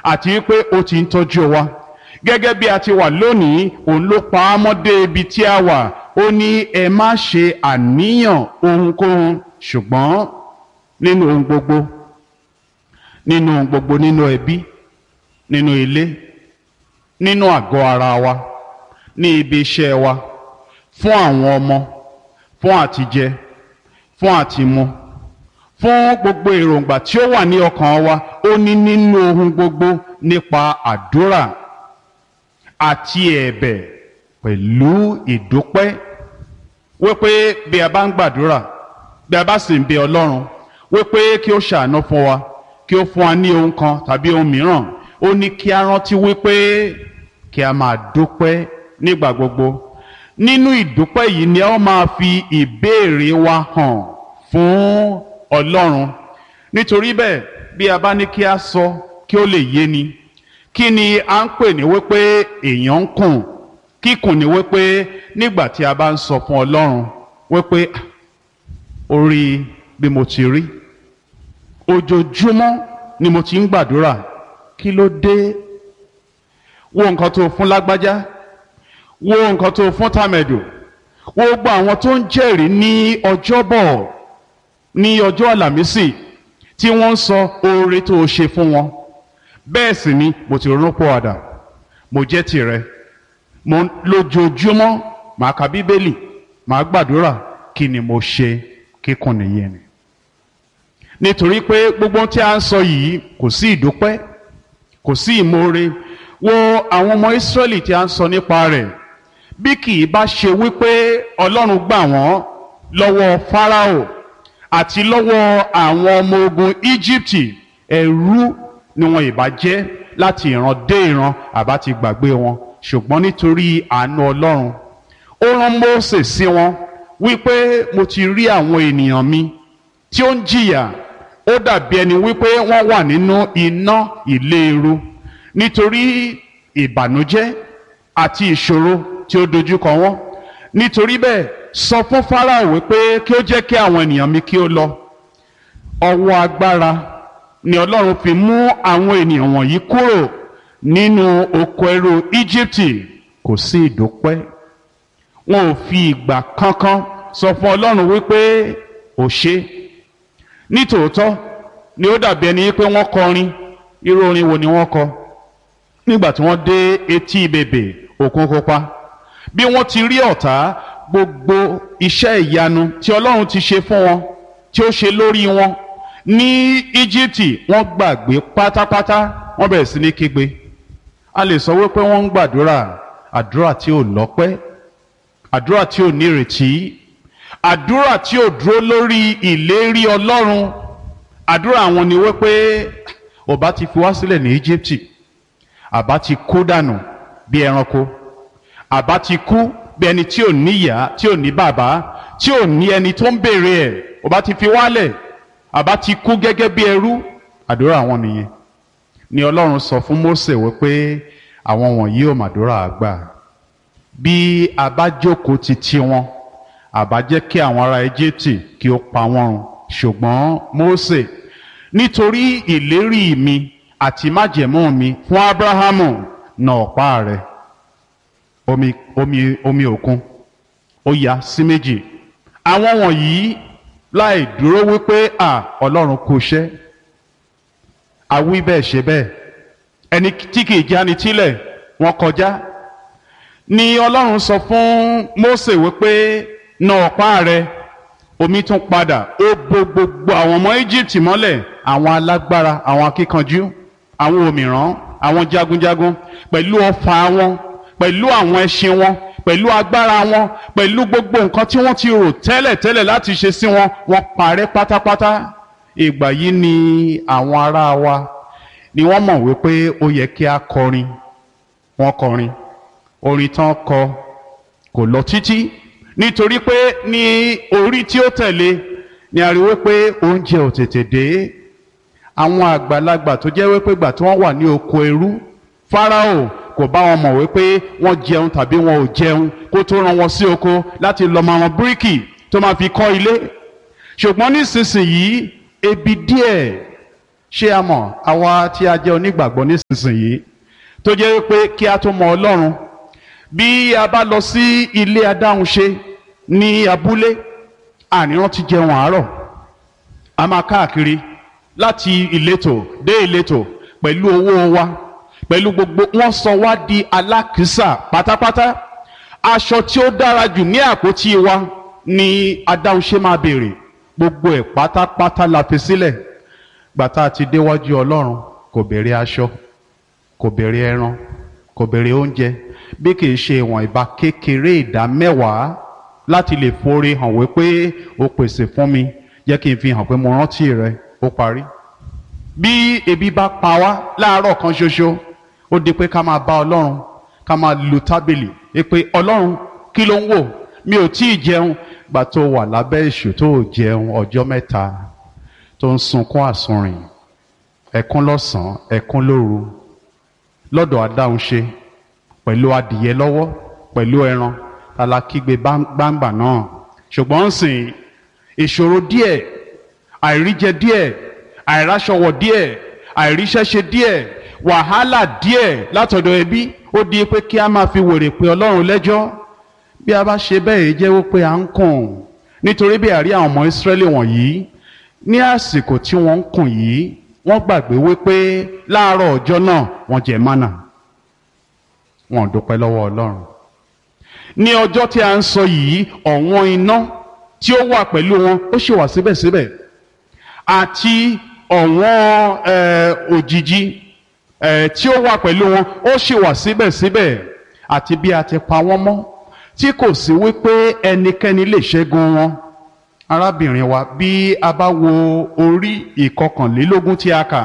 àti wípé ó ti ń tọ́jú wa gẹ́gẹ́ bí a ti wà lónìí òun ló pa á mọ́ dé ibi tí a wà ó ní ẹ má ṣe àníyàn ohunkóhun ṣùgbọ́n nínú ohun gbogbo nínú ohun gbogbo nínú ẹbí nínú ilé nínú àgọ́ ara wa ní ibi iṣẹ́ wa fún àwọn ọmọ fún àtijẹ fún àtimu fún gbogbo èròǹgbà tí ó wà ní ọkàn wa ó ní nínú ohun gbogbo nípa àdúrà àti ẹ̀bẹ̀ pẹ̀lú ìdúpẹ́ wípé bí a bá ń gbàdúrà bí a bá sì ń bẹ Ọlọ́run wípé kí ó ṣàánú fún wa kí ó fún wa ní ohun kan tàbí ohun mìíràn ó ní kí a rántí wípé kí a máa dúpẹ́ nígbà gbogbo nínú ìdúpẹ́ yìí ni a ó máa fi ìbéèrè wa hàn fún Ọlọ́run nítorí bẹ́ẹ̀ bí a bá ní kí a sọ kí ó lè yé ni kí ni a ń pè ní wípé èèyàn ń kùn kíkùn ní wípé nígbà tí a bá ń sọ fún Ọlọ́run wípé orí bí mo ti rí ojoojúmọ́ ni mo ti ń gbàdúrà kí ló dé wo nǹkan tó fún lágbájá wo nǹkan tó fún tàmẹ̀dù wo gbogbo àwọn tó ń jẹ́rìí ní ọjọ́bọ̀ ní ọjọ́ àlàmísì tí wọ́n ń sọ oore tó o ṣe fún wọn bẹ́ẹ̀ sì ni mo ti ronú pọ̀ àdà mo jẹ́ tìrẹ mo lójoojúmọ́ màá ka bíbélì màá gbàdúrà kí ni mo ṣe kíkùn nìyẹn ni nítorí pé gbogbo tí a ń sọ yìí kò sí ìdúpẹ́ kò sí ìmoore wo àwọn ọmọ Ísírẹ́lì tí a ń sọ nípa rẹ̀ bí kì í bá ṣe wípé Ọlọ́run gbà wọ́n lọ́wọ́ Fáráò àti lọ́wọ́ àwọn ọmọ ogun Íjíbítì ẹrú ni wọn ìbá jẹ́ láti ìran dé ìran àbá ti gbàgbé wọn ṣùgbọ́n nítorí àánú Ọlọ́run ó rán Mósè sí wọn wípé mo ti rí àwọn ènìyàn mi tí ó ń jìyà ó dàbí ẹni wípé wọ́n wà nínú iná ìléru nítorí ìbànújẹ́ àti ìṣòro tí ó dojúkọ wọ́n nítorí bẹ́ẹ̀ sọ fún Fáráò wípé kí ó jẹ́ kí àwọn ènìyàn mi kí ó lọ ọwọ́ agbára ni Ọlọ́run fi mú àwọn ènìyàn wọ̀nyí kúrò nínú oko ẹrú Íjíbítì kò sí ìdúpẹ́ wọn ò fi ìgbà kankan sọ fún Ọlọ́run wípé ò ṣe nítòótọ́ ni ó dàbí ẹni pé wọ́n kọrin irú orin wo ni wọ́n kọ nígbà tí wọ́n dé etí bèbè òkun pupa bí wọ́n ti rí ọ̀tá gbogbo iṣẹ́ ìyanu tí Ọlọ́run ti ṣe fún wọn tí ó ṣe lórí wọn ní Íjíbítì wọ́n gbàgbé pátápátá wọ́n bẹ̀rẹ̀ sí ní kígbe a lè sọ wípé wọ́n ń gbàdúrà àdúrà tí ò lọ́pẹ́ àdúrà tí ò nírètí àdúrà tí ò dúró lórí ìlérí Ọlọ́run àdúrà wọn ni wípé ọba ti fi wá sílẹ̀ ní Íjíbítì àbá ti kú dànù bí ẹranko àbá ti kú bí ẹni tí ò níyà tí ò ní bàbá tí ò ní ẹni tó ń béèrè ẹ̀ ọba ti fi wálẹ̀ àbá ti kú gẹ́gẹ́ bí ẹrú àdúrà wọn nìyẹn ni Ọlọ́run sọ fún Mósè wípé àwọn wọ̀nyí ò màdúrà àgbà bí a bá jókòó ti ti wọn àbá jẹ́ kí àwọn ará Íjíbítì kí ó pa wọ́n run ṣùgbọ́n Mósè nítorí ìlérí mi àti májẹ̀mú mi fún Ábúráhámù nà ọ̀pá rẹ̀ omi omi omi òkun ó ya sí méjì àwọn wọ̀nyí láì dúró wípé à Ọlọ́run kò ṣẹ́ àwí bẹ́ẹ̀ ṣe bẹ́ẹ̀ ẹni tí kì í jáni tílẹ̀ wọ́n kọjá ni Ọlọ́run sọ fún Mósè wípé na ọ̀pá rẹ̀ omi tún padà ó bo gbogbo àwọn ọmọ Íjíbítì mọ́lẹ̀ àwọn alágbára àwọn akíkanjú àwọn òmìrán àwọn jagunjagun pẹ̀lú ọfà wọn pẹ̀lú àwọn ẹṣin wọn pẹ̀lú agbára wọn pẹ̀lú gbogbo nǹkan tí wọ́n ti rò tẹ́lẹ̀ tẹ́lẹ̀ láti ṣe sí wọn wọ́n parẹ́ pátápátá ìgbà yìí ni àwọn ará wa ni wọ́n mọ̀ wípé ó yẹ kí a kọrin wọ́n kọrin orin tán kọ kò lọ títí nítorí pé ní orí tí ó tẹ̀lé ni a rí wípé oúnjẹ ò tètè dé àwọn àgbàlagbà tó jẹ́ wípé gbà tí wọ́n wà ní oko ẹrú Fáráò kò bá wọn mọ̀ wípé wọ́n jẹun tàbí wọn ò jẹun kó tó rán wọn sí oko láti lọ máa wọn bíríkì tó máa fi kọ́ ilé ṣùgbọ́n nísinsìnyí ebi díẹ̀ ṣé a mọ̀ àwa tí a jẹ́ onígbàgbọ́ nísinsìnyí tó jẹ́ pé kí a tó mọ ọlọ́run bí a bá lọ sí ilé adáhunṣe ní abúlé àníran ti jẹun àárọ̀ a máa káàkiri láti ìletò dé ìletò pẹ̀lú owó wa pẹ̀lú gbogbo wọ́n sọ wá di alákìísà pátápátá aṣọ tí ó dára jù ní àpótí wa ni adáhunṣe máa béèrè gbogbo ẹ̀ pátápátá la fi sílẹ̀ gbàtà ti déwájú ọlọ́run kò béèrè aṣọ kò béèrè ẹran kò béèrè oúnjẹ bí kì í ṣe ìwọ̀n ìbá kékeré ìdá mẹ́wàá láti lè forí hàn wípé o pèsè fún mi jẹ́ kí n fi hàn pé mo rántí rẹ ó parí. bí ebi bá pa wá láàárọ̀ kan ṣoṣo ó di pé ká máa bá ọlọ́run ká máa lu tábìlì pé ọlọ́run kí ló ń wò mi ò tí ì jẹun gbà tó wà lábẹ́ èṣù tó ò jẹun ọjọ́ mẹ́ta tó ń sunkún àsunrìn ẹkún lọ́sàn-án ẹkún lóru lọ́dọ̀ adáhunṣe pẹ̀lú adìyẹ lọ́wọ́ pẹ̀lú ẹran alákígbe gbangba náà ṣùgbọ́n ń sìn ìṣòro díẹ̀ àìríjẹ díẹ̀ àìráṣọwọ̀ díẹ̀ àìríṣẹ́ṣe díẹ̀ wàhálà díẹ̀ látọ̀dọ̀ ẹbí ó di pé kí a máa fi wèrè pé ọlọ́run lẹ́jọ́ bí a bá ṣe bẹ́ẹ̀ jẹ́ wípé à ń kùn nítorí bí àrí àwọn ọmọ ìsírẹ́lì wọ̀nyí ní àsìkò tí wọ́n ń kùn yìí wọ́n gbàgbé wípé láàárọ̀ ọjọ́ náà wọ́n jẹ mánà wọn ò dúpẹ́ lọ́wọ́ ọlọ́run ní ọjọ́ tí a ń sọ yìí ọ̀wọ́n iná tí ó wà pẹ̀lú wọn ó ṣì wà síbẹ̀síbẹ̀ àti ọ̀wọ́n òjìji tí ó wà pẹ̀lú wọn ó ṣì wà síbẹ̀síbẹ̀ àti bí a ti pa wọ́n mọ́ tí kò sí wípé ẹnikẹ́ni lè ṣẹ́gun wọn arábìnrin wa bí a bá wo orí ìkọkànlélógún tí a kà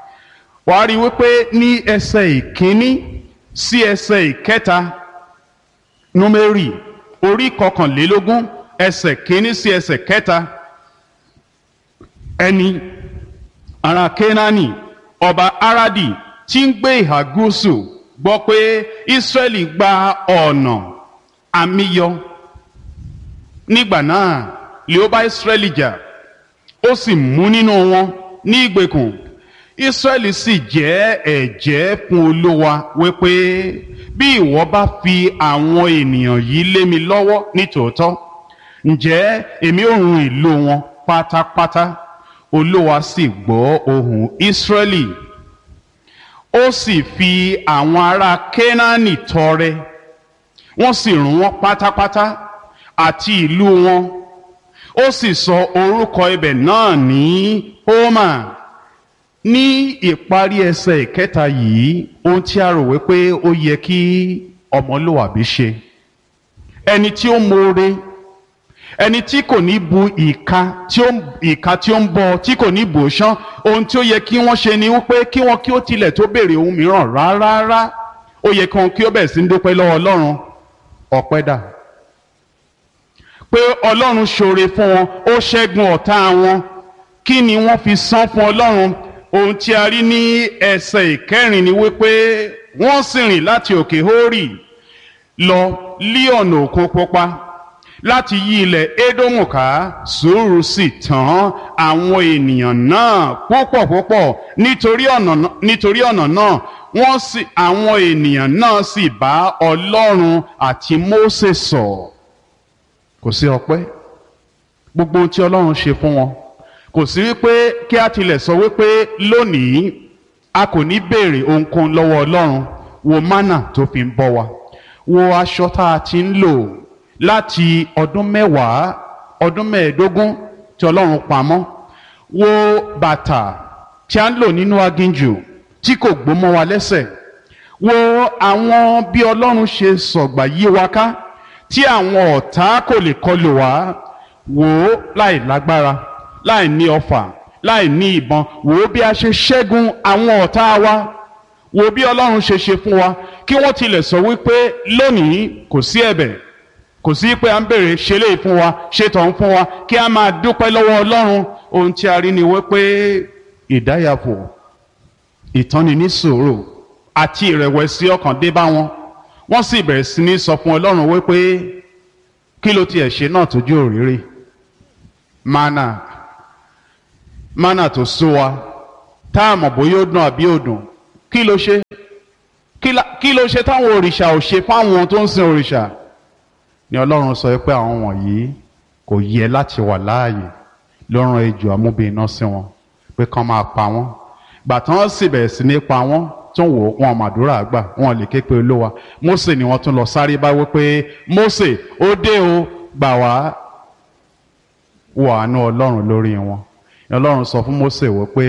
wàá rí wípé ní ẹsẹ̀ ìkíní sí ẹsẹ̀ ìkẹta númérì orí kọkànlélógún ẹsẹ̀ kínní sí ẹsẹ̀ kẹta ẹni ará kénáánì ọba aradi tí ń gbé ìhà gúúsù gbọ́ pé israẹli gba ọ̀nà àmìyọ nígbà náà lè ó bá israẹli jà ó sì mú nínú wọn ní ìgbèkùn israẹli sì jẹ́ ẹ̀jẹ́ fún olúwa wípé bí ìwọ bá fi àwọn ènìyàn yìí lé mi lọ́wọ́ nítòótọ́ ǹjẹ́ èmi ò run ìlú wọn pátápátá olúwa sì gbọ́ ohùn israẹli ó sì fi àwọn ará kénáánì tọrẹ wọ́n sì run wọn pátápátá àti ìlú wọn ó sì sọ orúkọ ibẹ̀ náà ní homa ní ìparí ẹsẹ̀ ìkẹta yìí ohun tí a rò wípé ó yẹ kí ọmọlúwàbí ṣe ẹni tí ó mọ̀ọ́re ẹni tí kò ní bu ìka tí ó ìka tí ó ń bọ tí kò ní bò ṣán ohun tí ó yẹ kí wọ́n ṣe ni wípé kí wọ́n kí ó tilẹ̀ tó béèrè ohun mìíràn rárá ó yẹ kí wọ́n kí ó bẹ̀rẹ̀ sí ń dúpẹ́ lọ́wọ́ ọlọ́run ọpẹ́ dà pé ọlọ́run ṣoore fún wọn ó ṣẹ́gun ọ̀tá wọn kí ni wọ́n fi san fún ọlọ́run ohun tí a rí ní ẹsẹ̀ ìkẹrin ni wípé wọ́n sì rìn láti òkè hórì lọ lí ọ̀nà òkun pupa láti yí ilẹ̀ édómù ká sùúrù sì tán àwọn ènìyàn náà púpọ̀ púpọ̀ nítorí ọ̀nà nítorí ọ̀nà náà wọ́n sì àwọn ènìyàn náà sì bá ọlọ́run àti mósè sọ̀ kò sí ọpẹ́ gbogbo ohun tí ọlọ́run ṣe fún wọn kò sí wípé kí a tilẹ̀ sọ wípé lónìí a kò ní béèrè ohunkóhun lọ́wọ́ ọlọ́run wo mánà tó fi ń bọ́ wa wo aṣọ tá a ti ń lò láti ọdún mẹ́wàá ọdún mẹ́ẹ̀ẹ́dógún tí ọlọ́run pamọ́ wo bàtà tí a ń lò nínú aginjù tí kò gbó mọ́ wa lẹ́sẹ̀ wo àwọn bí ọlọ́run ṣe sọ̀gbà yí wa ká tí àwọn ọ̀tá kò lè kọlù wá wò ó láì lágbára láì ní ọfà láì ní ìbọn wò ó bí a ṣe ṣẹ́gun àwọn ọ̀tá wa wò ó bí ọlọ́run ṣe ṣe fún wa kí wọ́n tilẹ̀ sọ wípé lónìí kò sí ẹ̀bẹ̀ kò sí pé à ń bèrè ṣe lè fún wa ṣe tọ̀ ń fún wa kí a máa dúpẹ́ lọ́wọ́ ọlọ́run ohun tí a rí ni wípé ìdáyàfò ìtọ́ni ní sùúrù àti ìrẹ̀wẹ̀sì ọkàn dé bá wọn wọ́n sì bẹ̀rẹ̀ sí ní sọ fún ọlọ́run wípé kí ló tiẹ̀ ṣe náà tójú òrìrì mana mana tó sú wa tá a mọ̀ bóyá ó dùn àbí ò dùn kí ló ṣe kí la- kí ló ṣe táwọn òrìṣà ò ṣe fáwọn tó ń sin òrìṣà ni ọlọ́run sọ pé àwọn wọ̀nyí kò yẹ láti wà láàyè ló rán ejò amúbìnrin sí wọn pé kán máa pa wọ́n gbà tí wọ́n sì bẹ̀rẹ̀ sí ní pa wọ́n tó ń wò ó, wọn màdúrà gbà wọn lè ké pe olówa Mósè ni wọ́n tún lọ sáré bá wí pé Mósè ó dé o gbà wá wọ àánú ọlọ́run lórí wọn ni ọlọ́run sọ fún Mósè wọ pé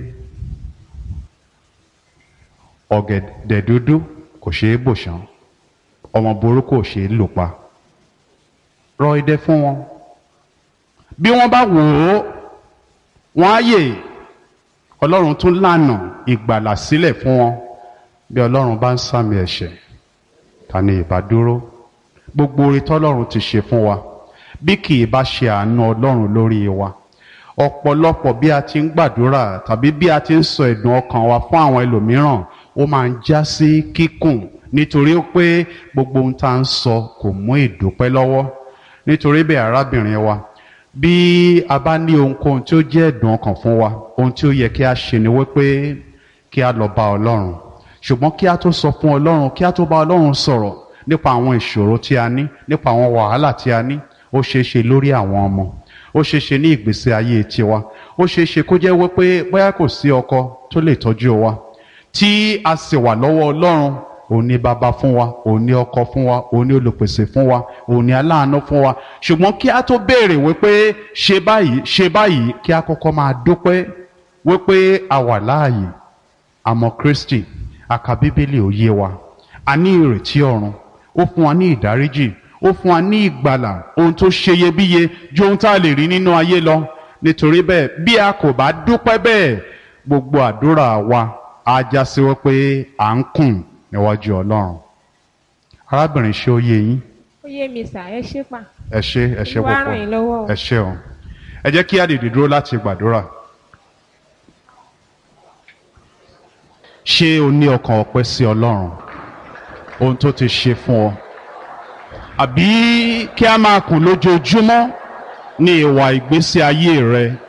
ọ̀gẹ̀dẹ̀ dúdú kò ṣeé bò ṣán ọmọ burúkú ò ṣeé lò pa rọ idẹ fún wọn bí wọ́n bá wò ó wọ́n á yè ọlọ́run tún lànà ìgbàlà sílẹ̀ fún wọn bí ọlọ́run bá ń sàmì ẹ̀ṣẹ̀ ta ni ìbá dúró gbogbo oore tọ́lọ́run ti ṣe fún wa bí kì í bá ṣe àánú ọlọ́run lórí wa ọ̀pọ̀lọpọ̀ bí a ti ń gbàdúrà tàbí bí a ti ń sọ ẹ̀dùn ọkàn wa fún àwọn ẹlòmíràn ó máa ń já sí kíkùn nítorí pé gbogbo ohun tá à ń sọ kò mú ìdúpẹ́ lọ́wọ́ nítorí bẹ́ẹ̀ arábìnrin wa bí a bá ní ohunkóhun tí ó jẹ́ ẹ̀dùn ọkàn fún wa ohun tí ó yẹ kí a ṣe ni wípé kí a lọ bá ọlọ́run ṣùgbọ́n kí a tó sọ fún ọlọ́run kí a tó bá ọlọ́run sọ̀rọ̀ nípa àwọn ìṣòro tí a ní nípa àwọn wàhálà tí a ní ó ṣeé ṣe lórí àwọn ọmọ ó ṣeé ṣe ní ìgbésí ayé tiwa ó ṣeé ṣe kó jẹ́ wípé bóyá kò sí ọkọ tó lè tọ́jú wa tí a sì wà lọ́wọ́ ọlọ́run òun ni bàbá fún wa òun ni ọkọ fún wa òun ni olùpèsè fún wa òun ni aláàánú fún wa ṣùgbọ́n kí a tó béèrè wípé ṣe báyìí ṣe báyìí kí a kọ́kọ́ máa dúpẹ́ wípé a wà láàyè àmọ́ Kristi àka bíbélì ò yé wa a ní ìrètí ọ̀run ó fún wa ní ìdáríjì ó fún wa ní ìgbàlà ohun tó ṣeyebíye ju ohun tá a lè rí nínú ayé lọ nítorí bẹ́ẹ̀ bí a kò bá dúpẹ́ bẹ́ẹ̀ gbogbo àdúrà wa á já sí wípé à ń kùn níwájú Ọlọ́run arábìnrin ṣé ó yé yín ó yé mi sà ẹ ṣé pa ẹ ṣé ẹ ṣé Olúwa púpọ̀ ràn yín lọ́wọ́ o. ẹ ṣé o ẹ jẹ́ kí a dìde dúró láti gbàdúrà ṣé o ní ọkàn ọpẹ́ sí Ọlọ́run ohun tó ti ṣe fún ọ àbí kí a máa kùn lójoojúmọ́ ní ìwà ìgbésí ayé rẹ